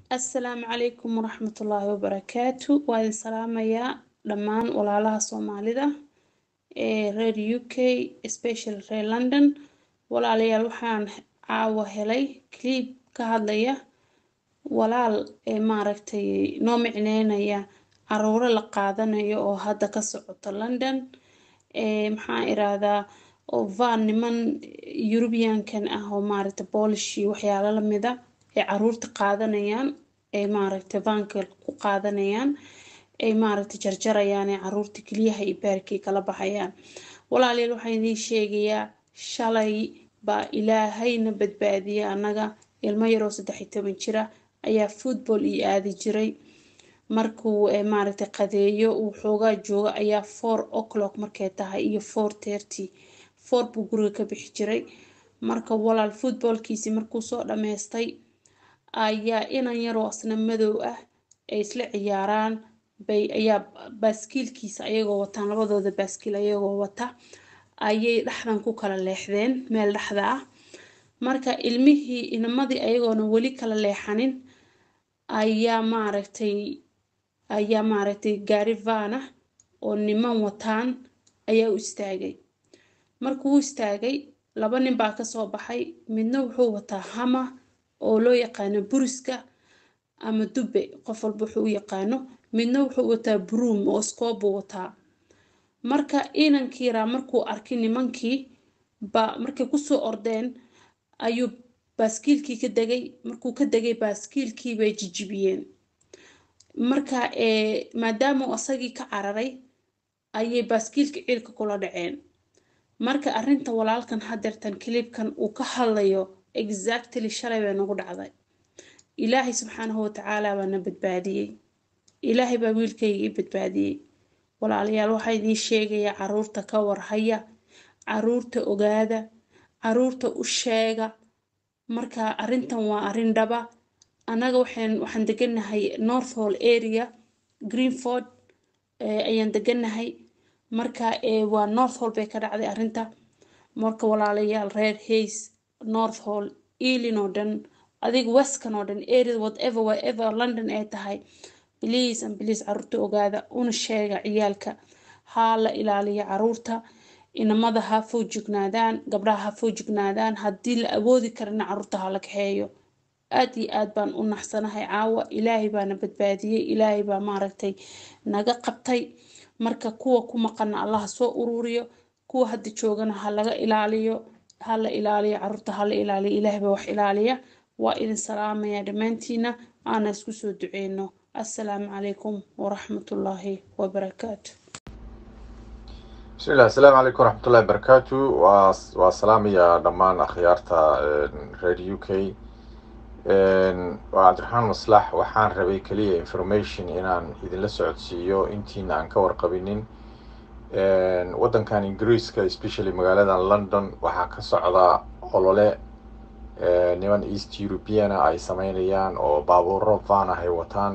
assalaamu calaykum waraxmatullaahi wabarakaatu waa idin salaamayaa dhammaan walaalaha soomaalida ee reer u k special reer london walaalayaal waxaan caawa helay clip ka hadlaya walaal ee maaragtay noo micneynaya caruuro la qaadanayo oo hadda ka socoto london ee maxaan iraahdaa oo van niman eurubiankan ah oo maaragtay boolish iyo waxyaalo lamida ay caruurta qaadanayaan ay maaragtay vaanka ku qaadanayaan ay maaragtay jarjarayaan ee caruurta keliyaha iyo baarkii kala baxayaan walaalayaal waxaan idiin sheegayaa shalay baa ilaahayna badbaadiyay annaga ilmo yaroo saddex iyo toban jira ayaa football ii aadi jiray markuu maaragtay qadeeyo uu xoogaa jooga ayaa four o'clock markay tahay iyo four thirty four buu guriga ka bixi jiray marka walaal footballkiisii markuu soo dhammaystay ayaa inan yaroo asna madow ah ay isla ciyaaraan bay ayaa baaskiilkiisa ayagoo wataan labadooda baaskiil ayagoo wata ayay dhexdan ku kala leexdeen meel dhexda ah marka ilmihii inamadii ayagoona weli kala leexanin ayaa maaragtay ayaa maaragtay gaari van ah oo niman wataan ayaa u istaagay markuu u istaagay laba nin baa kasoo baxay midna wuxuu wataa hama oo loo yaqaano buriska ama dube qof walba wuxuu u yaqaano midna wuxuu wataa broom oo scoob buu wataa marka inankiiraa markuu arkay nimankii ba markay kusoo ordeen ayuu baaskiilkii ka degay markuu ka degay baaskiilkii bay jijibiyeen marka maadaama uu asagii ka cararay ayay baaskiilka ciilka kula dhaceen marka arrinta walaalkan hadeertan kilibkan uu ka hadlayo exactly shalay bay nagu dhacday ilaahay subxaanahu watacaala baa na badbaadiyey ilaahay baa wiilkayga i badbaadiyey walaalayaal waxaa idiin sheegayaa caruurta ka warhaya caruurta ogaada caruurta u sheega marka arrintan waa arrin dhaba annaga waxaan waxaan deganahay north hall area greenford ayaan deganahay marka waa north hall bay ka dhacday arrinta marka walaalayaal reer hays north hall ealin oo dhan adiga westkan oo dhan area whatever whatever london ay tahay please and please caruurta ogaada una sheega ciyaalka haa la ilaaliya caruurta inamada ha foojignaadaan gabdhaha ha foojignaadaan haddii la awoodi karana caruurta ha la kaxeeyo aad iyo aad baan u naxsanahay caawa ilaahay baana badbaadiyey ilaahay baa maaragtay naga qabtay marka kuwa ku maqana allaha soo ururiyo kuwa hadda joogana ha laga ilaaliyo ha la ilaaliyo caruurta ha la ilaaliyo ilaahay baa wax ilaaliya waa idin salaamaya dhammaantiina aana isku soo duceyno assalaamu calaykum waraxmatullaahi wabarakaatu bismi illah asalaamu calaykum waraxmatullahi wabarakaatu waa waa salaamaya dhammaan akhyaarta reer u k waa cabdiraxmaan maslax waxaan rabay keliya information inaan idinla socodsiiyo intiina aan ka warqabinin waddankan ingiriiska especially magaaladan london waxaa ka socda olole niman east europeana ay sameynayaan oo baabuuro van ah ay wataan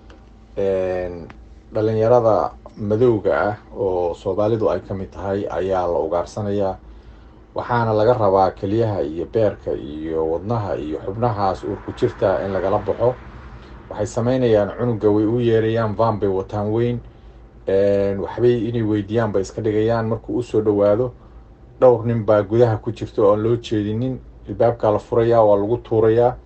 dhalinyarada madowga ah oo soomaalidu ay ka mid tahay ayaa la ugaarsanayaa waxaana laga rabaa keliyaha iyo beerka iyo wadnaha iyo xubnahaas uurku jirta in lagala baxo waxay sameynayaan cunuga way u yeerayaan van bay wataan weyn waxbay inay weydiiyaan bay iska dhigayaan markuu usoo dhawaado dhowr nin baa gudaha ku jirta oo aan loo jeedinin ilbaabkaa la furayaa waa lagu tuurayaa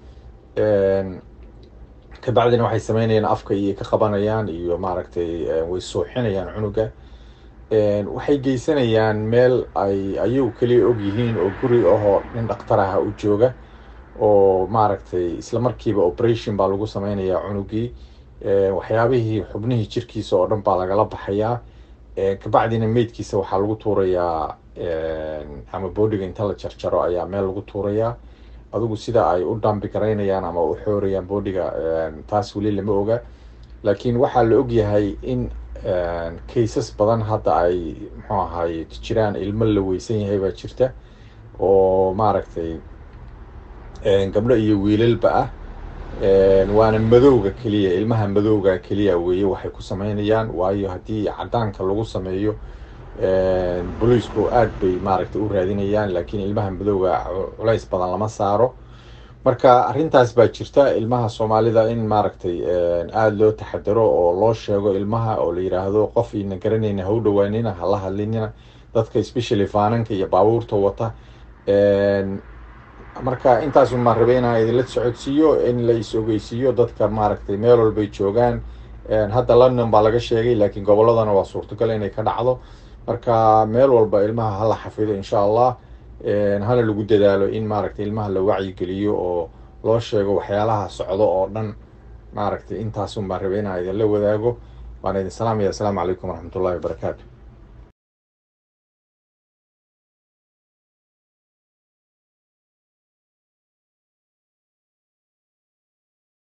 kabacdina waxay sameynayaan afka iyo ka qabanayaan iyo maaragtay way sooxinayaan cunuga waxay geysanayaan meel ay ayagu keliya og yihiin oo guri ahoo nin dhakhtar aha u jooga oo maaragtay isla markiiba operation baa lagu sameynayaa cunugii waxyaabihii xubnihii jirkiisa oo dhan baa lagala baxayaa kabacdina meydkiisa waxaa lagu tuurayaa ama boodhiga inta la jarjaro ayaa meel lagu tuurayaa adigu sida ay u dambi garaynayaan ama u xoorayaan boodhiga taas weli lama oga laakiin waxaa la ogyahay in cases badan hadda ay muxuu ahaay jiraan ilmo la weysan yahay baa jirta oo maaragtay gabdho iyo wiilalba ah waana madowga keliya ilmaha madowga keliya weeye waxay ku sameynayaan waayo haddii cadaanka lagu sameeyo booliisku aad bay maaragtay u raadinayaan laakiin ilmaha madowga culays badan lama saaro marka arrintaas baa jirta ilmaha soomaalida in maaragtay aada loo taxadaro oo loo sheego ilmaha oo la yiraahdo qof ina garanayna ha u dhawaanina hala hadlinina dadka especially faananka iyo baabuurta wata marka intaasun maan rabay inaan idinla socodsiiyo in la is ogeysiiyo dadka maaragtay meel walbay joogaan hadda london baa laga sheegay laakiin gobolladana waa suurtagal inay ka dhacdo marka meel walba ilmaha hala xafido insha allah hana lagu dadaalo in maaragtay ilmaha la wacyigeliyo oo loo sheego waxyaalaha socdo oo dhan maaragtay intaasun baan rabay inaan idinla wadaago waan idin salaamaya assalaamu calaykum waraxmatullahi wabarakaatu